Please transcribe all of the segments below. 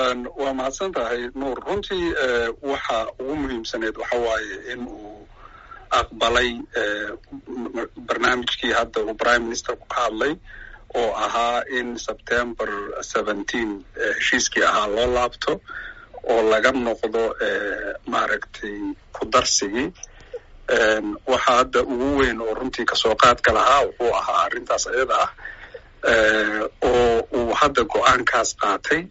waa mahadsan tahay nuur runtii waxa ugu muhiimsaneed waxa waaye in uu aqbalay barnaamijkii hadda uu prime ministerku ka hadlay oo ahaa in september seventeen heshiiskii ahaa loo laabto oo laga noqdo maaragtay ku darsigii waxa hadda ugu weyn oo runtii kasoo qaadka lahaa wuxuu ahaa arrintaas iyada ah oo uu hadda go-aankaas qaatay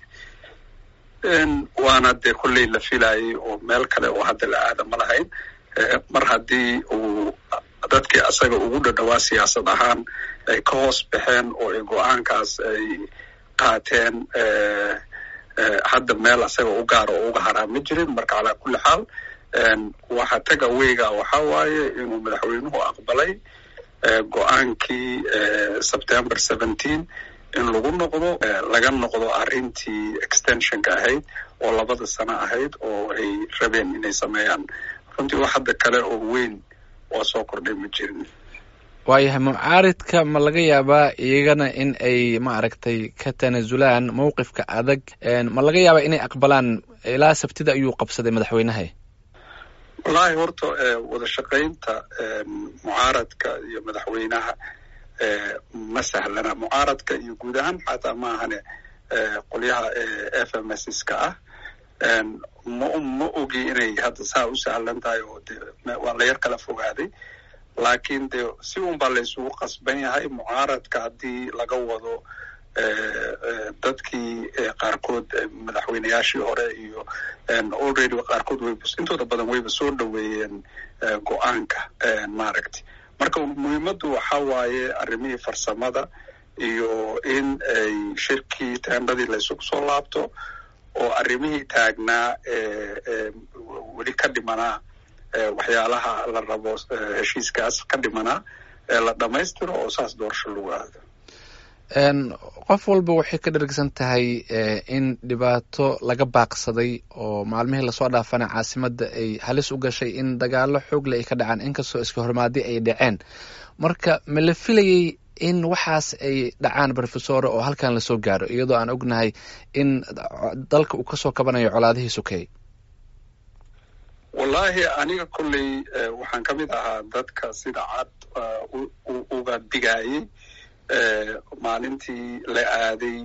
waana dee kolley la filayay oo meel kale oo hadda la aada ma lahayn mar haddii uu dadkii asaga ugu dhadhawaa siyaasad ahaan ay ka hoos baxeen oo ay go-aankaas ay qaateen hadda meel asaga u gaara oo uga haraa ma jirin marka calaa kulli xaal waxa taga weyga waxa waaye inuu madaxweynuhu aqbalay go-aankii september seventeen in lagu noqdo laga noqdo arrintii extensionka ahayd oo labada sano ahayd oo ay rabeen inay sameeyaan runtii wax hadda kale oo weyn waa soo kordhay ma jirin waayahay mucaaridka ma laga yaabaa iyagana in ay maaragtay ka tanaasulaan mowqifka adag ma laga yaabaa inay aqbalaan ilaa sabtida ayuu qabsaday madaxweynaha wallaahi horta wada shaqaynta mucaaradka iyo madaxweynaha ma sahlana mucaaradka iyo guud ahaan xataa ma ahane qolyaha f m s ka ah ma ma ogi inay hadda saa u sahlan tahay oo de waa la yar kala fogaaday laakiin de si un baa la isugu qasban yahay mucaaradka haddii laga wado dadkii qaarkood madaxweyneyaashii hore iyo already qaarkood wayba intooda badan wayba soo dhoweeyeen go-aanka maaragtay marka muhiimaddu waxa waaye arrimihii farsamada iyo in ay shirkii teendadii la isugu soo laabto oo arrimihii taagnaa weli ka dhimanaa waxyaalaha la rabo heshiiskaas ka dhimanaa ee la dhammaystiro oo saas doorasho lagu aado qof walba waxay ka dhergsan tahay in dhibaato laga baaqsaday oo maalmihii lasoo dhaafana caasimadda ay halis u gashay in dagaalo xoogle ay ka dhacaan inkastoo iska hormaadi ay dhaceen marka ma la filayay in waxaas ay dhacaan rofesore oo halkan lasoo gaaro iyadoo aan ognahay in dalka uu kasoo kabanayo colaadihii sokeey wallaahi aniga kolley waxaan ka mid ahaa dadka sida cad uga digaayay maalintii la aaday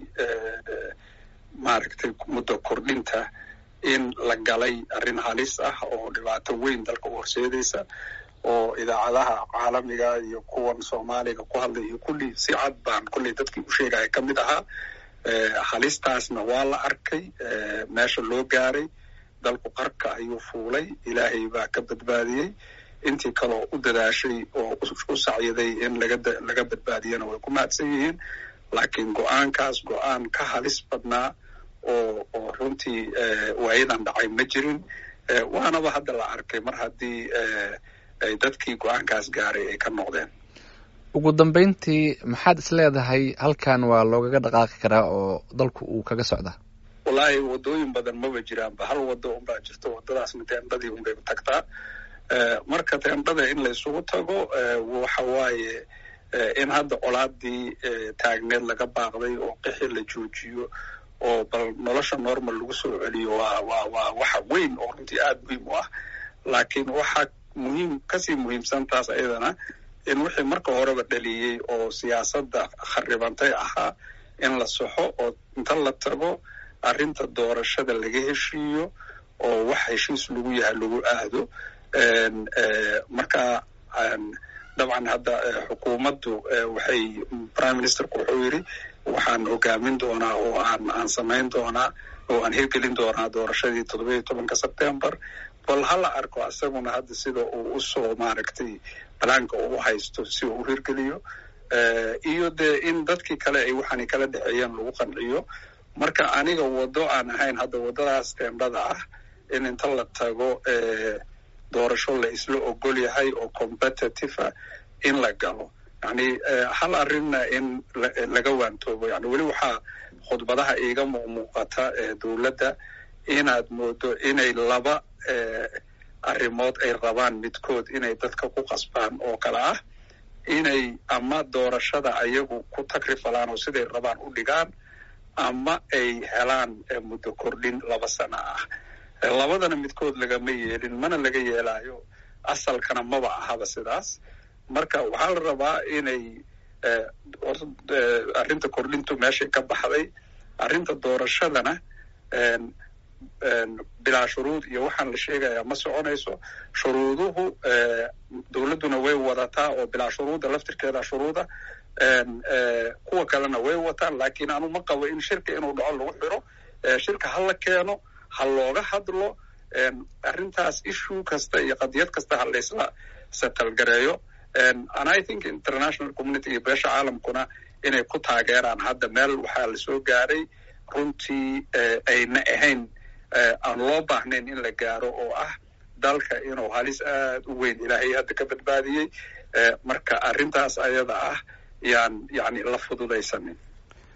maaragtay muddo kordhinta in la galay arrin halis ah oo dhibaato weyn dalka u horseedaysa oo idaacadaha caalamiga iyo kuwan soomaaliga ku hadlay iyo kulli si cad baan kolley dadkii u sheegaya ka mid ahaa halistaasna waa la arkay meesha loo gaaray dalku qarka ayuu fuulay ilaahay baa ka badbaadiyey intii kaloo u dadaashay oo u sacyaday in laga badbaadiyana way ku mahadsan yihiin laakiin go-aankaas go-aan ka halis badnaa oo oo runtii waayadan dhacay ma jirin waanaba hadda la arkay mar haddii ay dadkii go-aankaas gaaray ay ka noqdeen ugu dambeyntii maxaad is leedahay halkan waa loogaga dhaqaaqi karaa oo dalku uu kaga socdaa wallaahi waddooyin badan maba jiraanba hal waddo unbaa jirto waddadaasna teendhadii unbay tagtaa marka teendhada in la isugu tago waxa waaye in hadda colaadii taagneed laga baaqday oo qixi la joojiyo oo bal nolosha normal lagu soo celiyo waa waa waa waxa weyn oo runtii aada muhiim u ah laakiin waxaa muhiim kasii muhiimsan taas ayadana in wixii marka horeba dhaliyey oo siyaasadda kharibantay ahaa in la soxo oo inta la tago arrinta doorashada laga heshiiyo oo wax heshiis lagu yahay lagu aado marka dabcan hadda xukuumaddu waxay prime ministerku wuxuu yidhi waxaan hogaamin doonaa oo aan aan samayn doonaa oo aan hirgelin doonaa doorashadii toddoba iyo tobanka sebtember bal hala arko isaguna hadda sida uu usoo maaragtay balaanka uu haysto si uu u hirgeliyo iyo dee in dadkii kale ay waxaanay kala dhexeeyeen lagu qanciyo marka aniga waddo aan ahayn hadda waddadaas teendhada ah in inta la tago doorasho la isla ogol yahay oo competitive ah in la galo yani hal arrinna in laga waantoobo yani weli waxaa khudbadaha iiga muuqmuuqata dowladda inaad moodo inay laba arrimood ay rabaan midkood inay dadka ku qasbaan oo kale ah inay ama doorashada ayagu ku tagrifalaan oo siday rabaan u dhigaan ama ay helaan muddo kordhin laba sano ah labadana midkood lagama yeelin mana laga yeelaayo asalkana maba ahaba sidaas marka waxaa la rabaa inay arrinta kordhintu meeshay ka baxday arrinta doorashadana bilaa shuruud iyo waxaan la sheegayaa ma soconayso shuruuduhu dowladduna way wadataa oo bilaa shuruudda laftirkeeda shuruuda kuwa kalena way wataan laakiin anu ma qabo in shirka inuu dhaco lagu xiro shirka ha la keeno ha looga hadlo arrintaas issue kasta iyo qadiyad kasta ha laysla satalgareeyo and i think international community iyo beesha caalamkuna inay ku taageeraan hadda meel waxaa lasoo gaaray runtii ayna ahayn aan loo baahnayn in la gaaro oo ah dalka inuu halis aad u weyn ilaahay hadda ka badbaadiyey marka arrintaas ayada ah yaan yani la fududaysanin